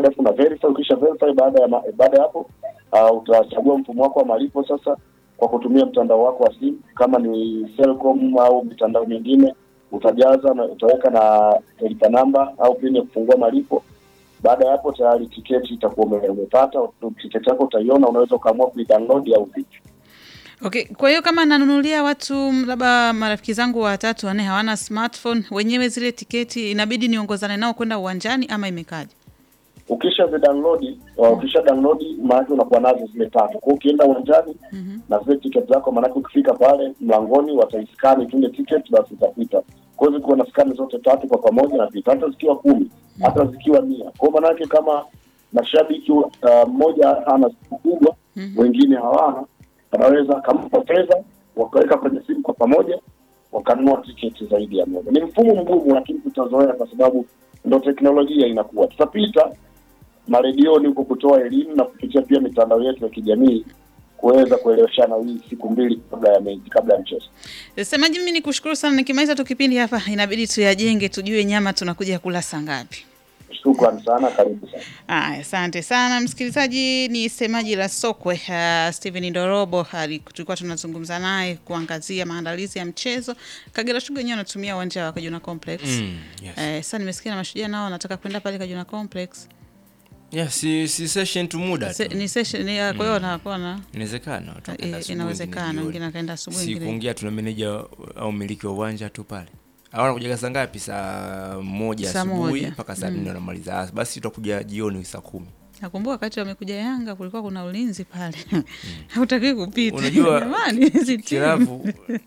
code afu una verify. Ukisha verify, baada ya ma- baada ya hapo uh, utachagua mfumo wako wa malipo sasa kwa kutumia mtandao wako wa simu, kama ni Selcom au mitandao mingine, utajaza na utaweka na lipa namba au pin ya kufungua malipo. Baada ya hapo tayari tiketi itakuwa ume- umepata. Tiketi yako utaiona, unaweza ukaamua kuidownload au vipi. Okay, kwa hiyo kama nanunulia watu labda marafiki zangu watatu wanne hawana smartphone, wenyewe zile tiketi inabidi niongozane nao kwenda uwanjani ama imekaje? ukisha zidownload uh, ukisha download maanake unakuwa nazo zile tatu. Kwa hiyo ukienda uwanjani na zile ticket zako, maanake ukifika pale mlangoni wataiskani tu ile ticket, basi itapita. Kwa hiyo zikiwa na skani zote tatu kwa pamoja napita, hata zikiwa kumi, hata zikiwa mia. Kwa hiyo maanake kama mashabiki uh, mmoja ana siku kubwa, wengine hawana, wanaweza akampa fedha wakaweka kwenye simu kwa pamoja wakanunua tiketi zaidi ya moja. Ni mfumo mgumu, lakini tutazoea kwa sababu ndo teknolojia inakuwa. Tutapita maredioni huko kutoa elimu na kupitia pia mitandao yetu ya kijamii kuweza kueleweshana hii siku mbili kabla ya mechi, kabla ya mchezo. Semaji, mimi nikushukuru sana. Nikimaliza tu kipindi hapa, inabidi tuyajenge, tujue nyama tunakuja kula saa ngapi. Shukrani sana, karibu sana. Aya, asante sana msikilizaji. Ni semaji la Sokwe uh, Steven Ndorobo ali- tulikuwa tunazungumza naye kuangazia maandalizi ya mchezo. Kagera Sugar wenyewe wanatumia uwanja wa Kajuna Complex. Mm, yes. Eh, sasa nimesikia na mashujaa nao wanataka kwenda pale Kajuna Complex. Yeah, si, si session tu muda Se, tu. ni session ni, kwa hiyo wanakuwa na Inawezekana watu wakaenda eh, asubuhi, inawezekana wengine wengine jioni. akaenda asubuhi si wengine kuongea tuna meneja au mmiliki wa uwanja tu pale au anakuja saa ngapi saa moja Saa asubuhi moja. mpaka saa nne wanamaliza Ah, basi tutakuja jioni saa kumi Nakumbuka wakati wamekuja Yanga kulikuwa kuna ulinzi pale. Hautakiwi kupita. Unajua, Jamani, hizi timu. kiravu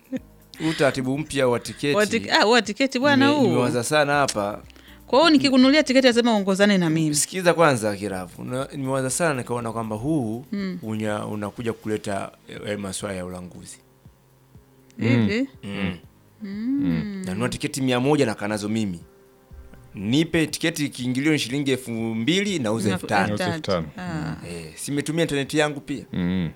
huu utaratibu mpya wa tiketi Wati- ah, wa tiketi bwana nime- huu. nimewaza sana hapa Kwa hiyo nikikununulia tiketi lazima uongozane na mimi. sikiza kwanza kiravu Na- nimewaza sana nikaona kwamba huu unya, unakuja kuleta eh, maswala ya ulanguzi Hivi? mm. nanunua tiketi mia moja nakaa nazo mimi nipe tiketi kiingilio ni shilingi elfu mbili nauza elfu tano Elfu Tatu. tano. Ah. eh, simetumia intaneti yangu pia Mm.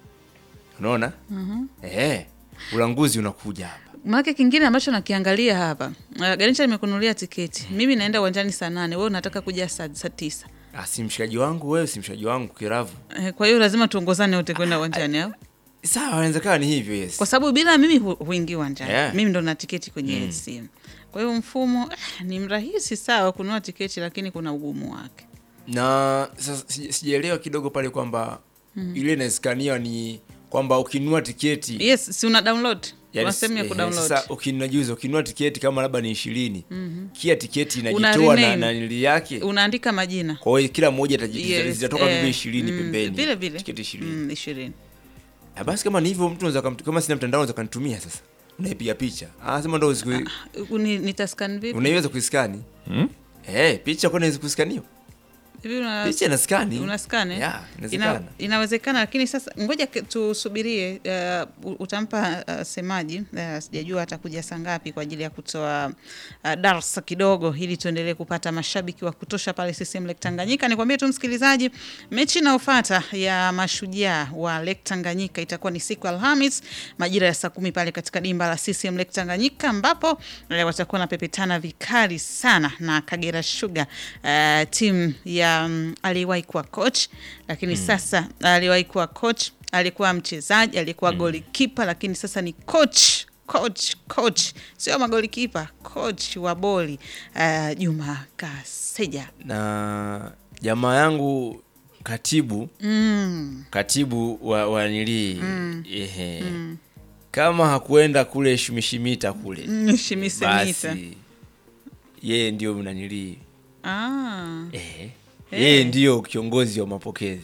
unaona eh, ulanguzi unakuja hapa Maana kingine ambacho nakiangalia hapa. Uh, Ganisha nimekununulia tiketi. Mimi naenda uwanjani saa nane, wewe unataka kuja saa, saa tisa. Ah, si mshikaji wangu wewe si mshikaji wangu kiravu Eh, kwa hiyo lazima tuongozane wote kwenda uwanjani au? sawa inawezekana ni hivyo yes Kwa sababu bila mimi hu- huingii uwanjani. Yeah. Mimi ndo na tiketi kwenye simu. Kwa hiyo mfumo eh, ni mrahisi sawa kununua tiketi lakini kuna ugumu wake. na sasa sija- sijaelewa kidogo pale kwamba ile inaskania ni kwamba ukinunua tiketi Yes, si una download. yani Kuna sehemu ya eh, kudownload. sasa ukinajuza ukinunua tiketi kama labda ni ishirini kia tiketi Una inajitoa na, rename. na nili yake Unaandika majina. kwa hiyo kila mmoja ataji- Yes, zitatoka eh, vile ishirini mm, pembeni Vile vile. tiketi ishirini Mm, ishirini. Ah, basi kama ni hivyo mtu unaweza kam- kama sina mtandao unaweza kanitumia sasa unaipiga picha ah sema ndo usiku- Uni- Nitascan vipi? unaiweza kuiskani Mm? eh picha kwani inaweza kuskaniwa Hivi una- picha inaskani unascan eh? yeah, Ina, inawezekana inawezekana lakini sasa ngoja ke- tusubirie uh, u- utampa uh, semaji uh, sijajua atakuja saa ngapi kwa ajili ya kutoa uh, darsa kidogo ili tuendelee kupata mashabiki wa kutosha pale CCM Lake Tanganyika. Nikwambie tu msikilizaji, mechi inayofuata ya mashujaa wa Lake Tanganyika itakuwa ni siku ya Alhamis majira ya saa kumi pale katika dimba la CCM Lake Tanganyika ambapo eh, watakuwa na pepetana vikali sana na Kagera Sugar uh, timu ya um, aliyewahi kuwa coach lakini sasa aliyewahi kuwa coach alikuwa mchezaji alikuwa mm. golikipa lakini sasa ni coach coach coach sio magolikipa coach wa boli uh, Juma Kaseja na jamaa yangu katibu mm. katibu wa, wa nilii ehe kama hakuenda kule shumishimita kule Mm, shimisemita basi yeye ndio mnanilii ah. ehe yeye ndio kiongozi wa mapokezi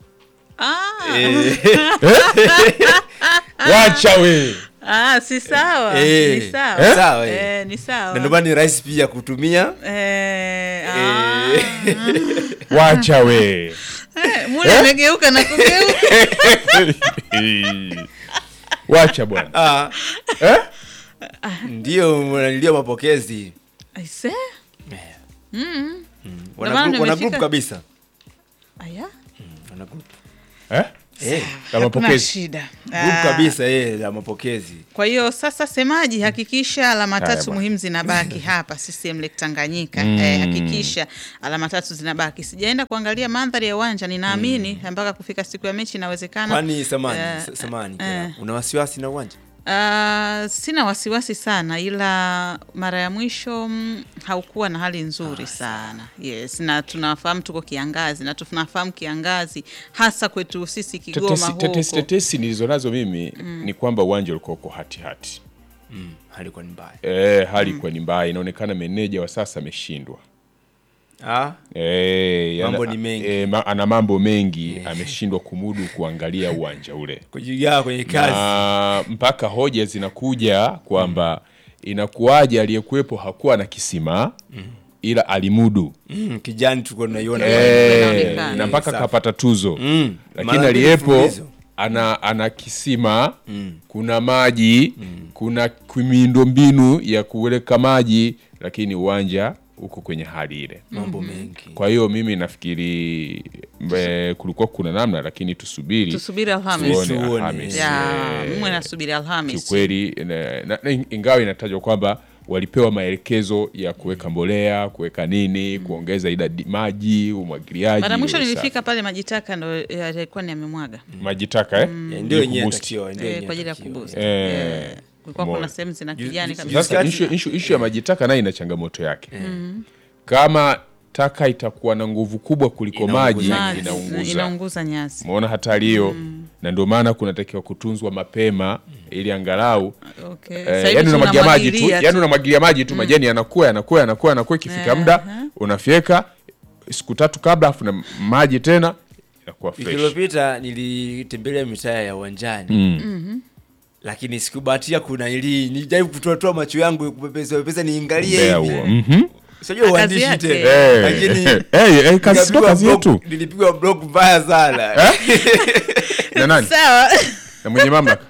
Ah. Eh, wacha we Ah, si sawa Eh. ni sawa Sawa, eh. eh, ni na sawa ndio maana ni rahisi pia kutumia eh, ah. wacha we Eh, mule amegeuka na kugeuka wacha bwana ah, eh? ndio mnanilia mapokezi aise wana maana group- wana nimefika- group kabisa aya wana group Eh? Eh, La Hakuna mapokezi. shida. group Ah, kabisa eh, la mapokezi. Kwa hiyo sasa, semaji, hakikisha alama Haya tatu bwana. muhimu zinabaki hapa CCM Lake Tanganyika. Eh, hakikisha alama tatu zinabaki. Sijaenda kuangalia mandhari ya uwanja, ninaamini mpaka kufika siku ya mechi inawezekana. Kwani samani, Eh, s- samani. eh. Una wasiwasi na uwanja? Ah, sina wasiwasi sana, ila mara ya mwisho mm, haukuwa na hali nzuri sana. Yes, na tunafahamu tuko kiangazi na tunafahamu kiangazi hasa kwetu sisi Kigoma Tetesi, huko. tetesi, tetesi nilizonazo mimi ni kwamba uwanja ulikuwa uko hatihati Mm, halikuwa ni mbaya. e, hali ilikuwa ni mbaya. Inaonekana meneja wa sasa ameshindwa. Ah, E, Mambo ni mengi. E, ma, ana mambo mengi ameshindwa kumudu kuangalia uwanja ule kujigaa kwenye kazi. na mpaka hoja zinakuja kwamba inakuwaje aliyekuwepo hakuwa na kisima ila alimudu Mm, kijani tulikuwa tunaiona. Eh, inaonekana. na mpaka Safi. kapata tuzo Mm, lakini mara mbili aliyepo mfululizo. ana, ana kisima kuna maji kuna miundo mbinu ya kuweka maji lakini uwanja uko kwenye hali ile mambo mengi. kwa hiyo mimi nafikiri mbe, kulikuwa kuna namna lakini tusubiri Tusubiri Alhamis. tuone Tuone. Alhamis. Ya, Eh, mwe nasubiri Alhamis. kiukweli na- na- na ingawa inatajwa kwamba walipewa maelekezo ya kuweka mbolea kuweka nini kuongeza idadi maji umwagiliaji Mara mwisho usafi. nilifika pale majitaka ndo yalikuwa ni amemwaga maji taka eh? Ya, Ili Ndio yenyewe kuboost. inatakiwa, ndio eh, yenyewe kwa ajili ya inatakiwa. kuboost. Eh, Eh, kulikuwa kuna umeona. sehemu zina Juzi- kijani juzi- kabisa. Sasa Juzi ishu, kati- ishu, ishu ya maji taka nayo ina changamoto yake kama taka itakuwa na nguvu kubwa kuliko Inaunguza maji Maji, inaunguza inaunguza nyasi. umeona hatari hiyo na ndio maana kunatakiwa kutunzwa mapema ili angalau Okay. Eh, Sasa hivi yani unamwagia maji tu tunamwagilia yani unamwagilia maji tu majani yanakuwa yanakuwa yanakuwa yanakuwa ikifika muda unafyeka siku tatu kabla afu na maji tena inakuwa Wiki fresh iliyopita nilitembelea mitaa ya uwanjani Mm. lakini sikubahatia kuna ili nijaribu kutoatoa macho yangu kupepesa pepesa niangalie Mbea hivi. huo Mhm. Sijui Kazi uandishi yake. tena. Eh, Lakini eh, eh, kazi sio nikapigwa kazi block- yetu Nilipigwa block mbaya sana. na nani Sawa. na mwenye mamlaka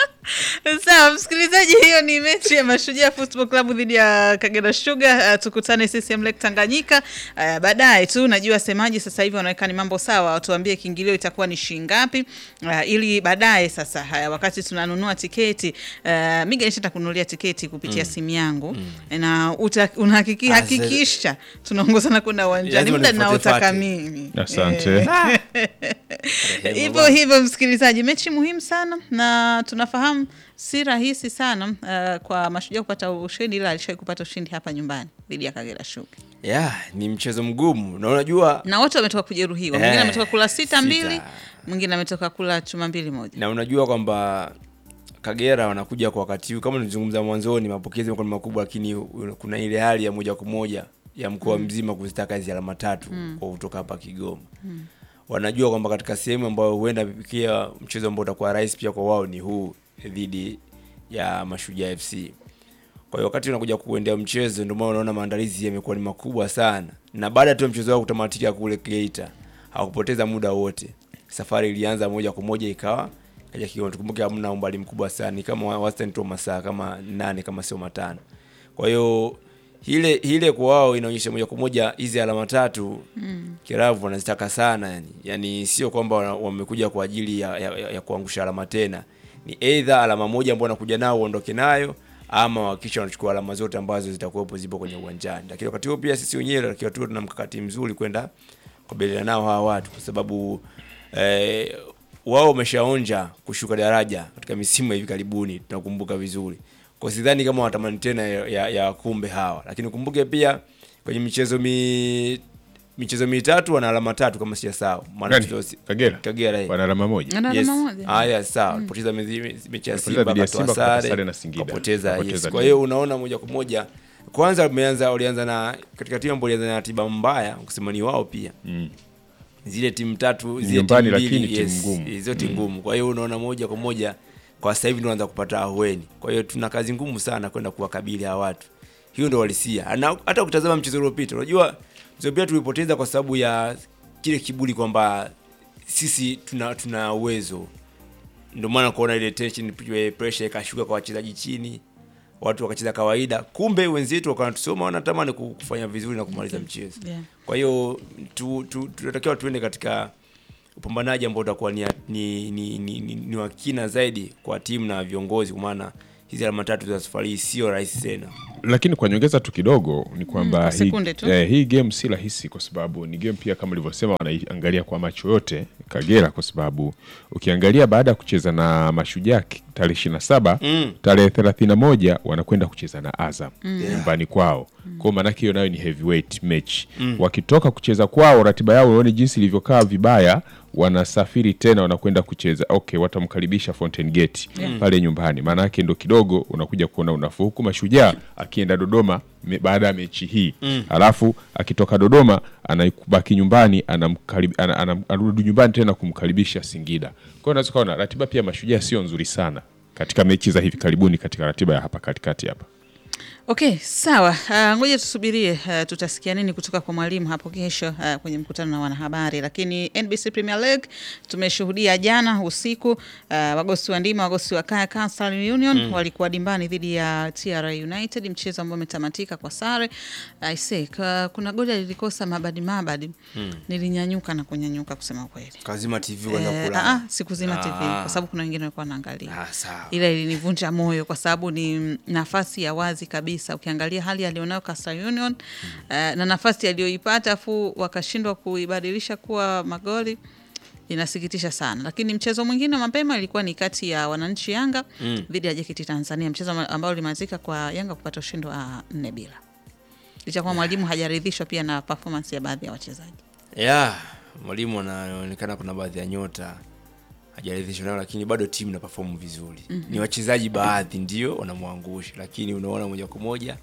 Sawa, msikilizaji, hiyo ni mechi ya Mashujaa Football Club dhidi ya Kagera Sugar. Uh, tukutane CCM Lake Tanganyika uh, baadaye tu. Najua semaji sasa hivi wanaweka ni mambo sawa, watuambie kiingilio itakuwa ni shilingi ngapi, uh, ili baadaye sasa, haya wakati tunanunua tiketi uh, Miga nishaenda kununulia tiketi kupitia simu yangu na uta- unahakiki- Ah, hakikisha tunaongozana kwenda uwanjani Lazima muda nifuate naotaka fate. mimi asante hivyo hivyo msikilizaji, mechi muhimu sana na tunafahamu si rahisi sana uh, kwa Mashujaa kupata ushindi, ila alishawahi kupata ushindi hapa nyumbani dhidi ya Kagera Sugar, Yeah, ni mchezo mgumu na unajua na wote wametoka kujeruhiwa. Mwingine Eh, ametoka kula sita sita. mbili, mwingine ametoka kula chuma mbili moja. na unajua kwamba Kagera wanakuja kwa wakati huu, kama nilizungumza mwanzoni, mapokezi yamekuwa ni makubwa, lakini u- kuna ile hali ya moja kwa moja ya mkoa mzima kuzitaka hizi alama tatu kwa kutoka hapa Kigoma. Wanajua kwamba katika sehemu ambayo huenda pia mchezo ambao utakuwa rahisi pia kwa wao ni huu dhidi ya Mashujaa FC. Kwa hiyo wakati unakuja kuendea mchezo, ndio maana unaona maandalizi yamekuwa ni makubwa sana, na baada tu ya mchezo wao kutamatika kule Geita, hawakupoteza muda wote. Safari ilianza moja kwa moja ikawa kaja Kigoma. Tukumbuke hamna umbali mkubwa sana, ni kama wastani tu wa masaa kama nane kama sio matano. Kwa hiyo ile ile kwa wao inaonyesha moja kwa moja hizi alama tatu mm. Kiravu wanazitaka sana yani, yani sio kwamba wana- wamekuja kwa ajili ya, ya, ya, ya kuangusha alama tena, ni either alama moja ambao wanakuja nao uondoke nayo ama wakisha wanachukua alama zote ambazo zitakuwepo zipo kwenye uwanjani. Lakini wakati huo pia sisi wenyewe tunatakiwa tuwe tuna mkakati mzuri kwenda kukabiliana nao hawa watu kwa sababu eh, wao wameshaonja kushuka daraja katika misimu ya hivi karibuni, tunakumbuka vizuri. Kwa sidhani kama watamani tena ya, ya, ya kumbe hawa, lakini ukumbuke pia kwenye michezo mi, michezo mitatu wana alama tatu kama sijasahau. Maana Nani? tuzo- Kagera Kagera eh. wana alama moja Ana Yes. alama moja. Haya, sawa. Poteza mechi mechi ya Walipoteza Simba dhidi ya katoa Simba, wakapata sare sare na Singida. kapoteza. Yes. Wakapoteza Kwa hiyo unaona moja kwa moja kwanza wameanza walianza na katika timu ambayo ilianza na ratiba mbaya kusema ni wao pia Mm. zile timu tatu zile Nyumbani, timu mbili, lakini timu yes, ngumu. zote ngumu. Kwa hiyo unaona moja kwa moja kwa sasa hivi ndio wanaanza kupata ahueni. Kwa hiyo tuna kazi ngumu sana kwenda kuwakabili hawa watu. Hiyo ndio walisia. Na hata ukitazama mchezo uliopita, unajua mchezo uliopita tulipoteza kwa sababu ya kile kiburi kwamba sisi tuna tuna uwezo. Ndio maana kuona ile tension pressure ikashuka kwa wachezaji chini. Watu wakacheza kawaida, kumbe wenzetu wakawa tusoma wanatamani kufanya vizuri na kumaliza mchezo. Yeah. Kwa hiyo tu, tu, tunatakiwa tuende katika upambanaji ambao utakuwa ni, ni, ni, ni, ni, ni wa kina zaidi kwa timu na viongozi, kwa maana hizi alama tatu za safari hii sio rahisi tena. lakini kwa nyongeza tu kidogo ni kwamba kwa hii, sekunde tu. eh, hii game si rahisi kwa sababu ni game pia kama ulivyosema wanaiangalia kwa macho yote Kagera, kwa sababu ukiangalia baada ya kucheza na Mashujaa ki- tarehe ishirini na saba Mm. tarehe thelathini na moja wanakwenda kucheza na Azam nyumbani kwao kwao, maanake hiyo nayo ni heavyweight match. Wakitoka kucheza kwao, ratiba yao unaone jinsi ilivyokaa vibaya, wanasafiri tena wanakwenda kucheza okay, watamkaribisha Fountain Gate pale nyumbani, maana yake ndo kidogo unakuja kuona unafuu, huku Mashujaa akienda Dodoma me, baada ya mechi hii alafu akitoka Dodoma anabaki nyumbani anamkarib- ana- ana- anarudi nyumbani tena kumkaribisha Singida. Kwa hiyo unaweza kuona ratiba pia Mashujaa sio nzuri sana katika mechi za hivi karibuni katika ratiba ya hapa katikati hapa. Okay, sawa. Uh, ngoja tusubirie uh, tutasikia nini kutoka kwa mwalimu hapo kesho uh, kwenye mkutano na wanahabari. Lakini NBC Premier League tumeshuhudia jana usiku uh, wagosi wa ndima wagosi wa kaya Coastal Union walikuwa dimbani dhidi ya TRA United, mchezo ambao umetamatika kwa sare. I say, ka- kuna goli lilikosa mabadi mabadi, nilinyanyuka na kunyanyuka kusema kweli. Kazima TV kwanza Eh, kula. ah, sikuzima TV Ah. kwa sababu kuna wengine walikuwa wanaangalia Ah, sawa. ila ilinivunja moyo kwa sababu ni mm, nafasi ya wazi kabisa. Ukiangalia hali alionayo Coastal Union eh, na nafasi aliyoipata afu wakashindwa kuibadilisha kuwa magoli inasikitisha sana. Lakini mchezo mwingine mapema ilikuwa ni kati ya wananchi Yanga dhidi ya JKT Tanzania, mchezo ama- ambao ulimalizika kwa Yanga kupata ushindi wa nne bila, licha kuwa mwalimu hajaridhishwa pia na performance ya baadhi ya wachezaji. ya mwalimu anaonekana kuna baadhi ya nyota hajaridhishwa nayo, lakini bado timu ina perform vizuri. Ni wachezaji baadhi ndio wanamwangusha, lakini unaona moja kwa moja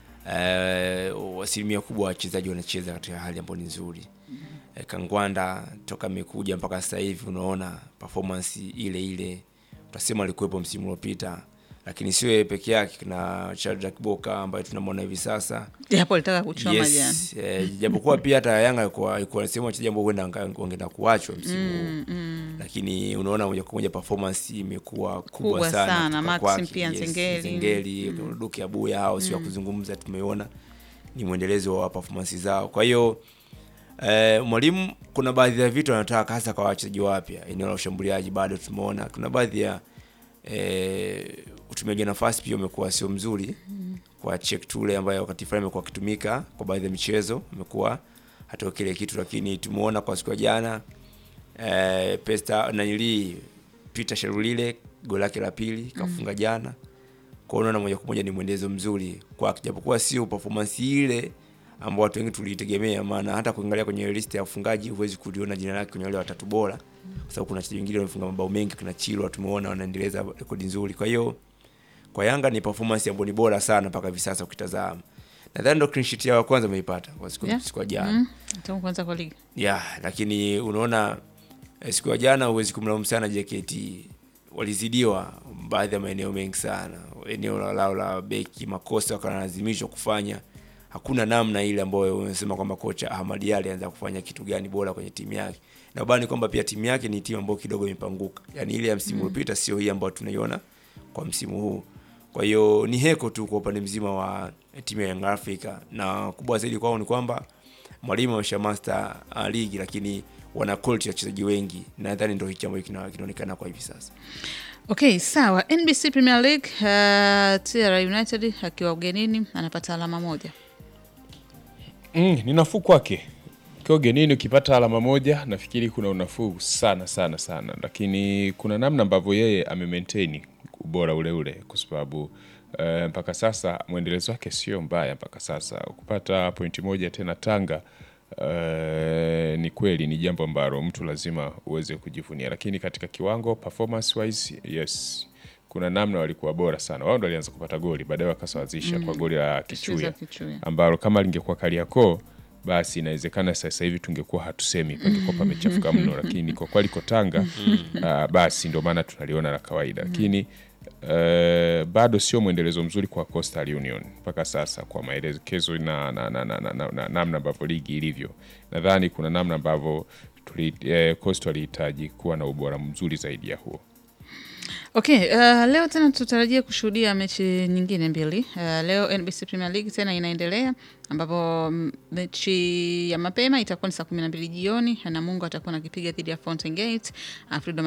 eh, asilimia kubwa ya wachezaji wanacheza katika hali ambayo ni nzuri. Eh, Kangwanda toka amekuja mpaka sasa hivi unaona performance ile ile, utasema alikuwepo msimu uliopita, lakini sio yeye peke yake. Kuna Shadrack Boka ambaye tunamwona hivi sasa Japo alitaka kuchoma jana. yes, eh, japokuwa pia hata Yanga alikuwa alikuwa sehemu wachezaji ambao huenda wanga- wangeenda kuachwa msimu huu lakini unaona moja kwa moja performance imekuwa kubwa, Kubwa sana, sana. kutoka Maxim kwake. pia Nzengeli. Nzengeli, Duke Abuya hao sio wa kuzungumza, tumeona ni mwendelezo wa performance zao. Kwa hiyo eh, mwalimu kuna baadhi ya vitu anataka hasa kwa wachezaji wapya, eneo la ushambuliaji bado tumeona kuna baadhi ya eh, utumiaji wa nafasi pia umekuwa sio mzuri kwa Cheick Tule ambaye wakati fulani amekuwa akitumika kwa baadhi ya michezo amekuwa hatoa kile kitu, lakini tumeona kwa siku ya jana eh, Pesta nanili Peter Sherulile goli lake la pili kafunga jana. Kwa hiyo unaona moja kwa moja ni mwendezo mzuri kwake, japokuwa sio performance ile ambao watu wengi tulitegemea, maana hata kuangalia kwenye list ya wafungaji huwezi kuliona jina lake kwenye wale watatu bora, kwa sababu kuna wachezaji wengine wamefunga mabao mengi, kuna Chilwa tumeona wanaendeleza rekodi nzuri. Kwa hiyo kwa Yanga ni performance ambayo ni bora sana mpaka hivi sasa ukitazama. Nadhani ndo clean sheet yao ya kwanza wameipata kwa siku Yeah. siku ya jana. Mm, tangu kwanza kwa ligi. ya lakini unaona eh, siku ya jana huwezi kumlaumu sana JKT, walizidiwa baadhi ya maeneo mengi sana, eneo la lao la beki, makosa wakalazimishwa kufanya. Hakuna namna ile ambayo unasema kwamba kocha Ahmad Ally anaanza kufanya kitu gani bora kwenye timu yake, na bado ni kwamba pia timu yake ni timu ambayo kidogo imepanguka, yani ile ya msimu uliopita sio hii ambayo tunaiona kwa msimu huu. Kwa hiyo ni heko tu kwa upande mzima wa timu ya Young Africa, na kubwa zaidi kwao ni kwamba mwalimu amesha master uh, ligi lakini wana quality ya wachezaji wengi. Nadhani ndio hichi ambacho kina- kinaonekana kwa hivi sasa. Okay, sawa. NBC Premier League, uh, TR United akiwa ugenini anapata alama moja. Mm, ni nafuu kwake ukiwa ugenini ukipata alama moja nafikiri kuna unafuu sana sana sana, lakini kuna namna ambavyo yeye amemaintain ubora ule ule kwa sababu eh, mpaka sasa mwendelezo wake sio mbaya mpaka sasa. Kupata pointi moja tena Tanga eh, ni kweli ni jambo ambalo mtu lazima uweze kujivunia, lakini katika kiwango performance wise, yes kuna namna walikuwa bora sana. Wao ndo walianza kupata goli, baadaye wakasawazisha kwa goli la Kichuya Kichuya. ambalo kama lingekuwa Kariakoo basi inawezekana sasa hivi tungekuwa hatusemi, pangekuwa pamechafuka mno, lakini kwa kuwa liko Tanga ah, basi ndio maana tunaliona la kawaida, lakini eh, bado sio mwendelezo mzuri kwa Coastal Union mpaka sasa, kwa maelekezo na namna na, na, na, na, na, namna ambavyo ligi ilivyo. Nadhani kuna namna ambavyo tuli- eh, Coastal alihitaji kuwa na ubora mzuri zaidi ya huo. Okay, uh, leo tena tutarajia kushuhudia mechi nyingine mbili. Uh, leo NBC Premier League tena inaendelea ambapo mm, mechi ya mapema itakuwa ni saa kumi na mbili jioni. Namungo atakuwa nakipiga dhidi ya Fountain Gate. Uh, Freedom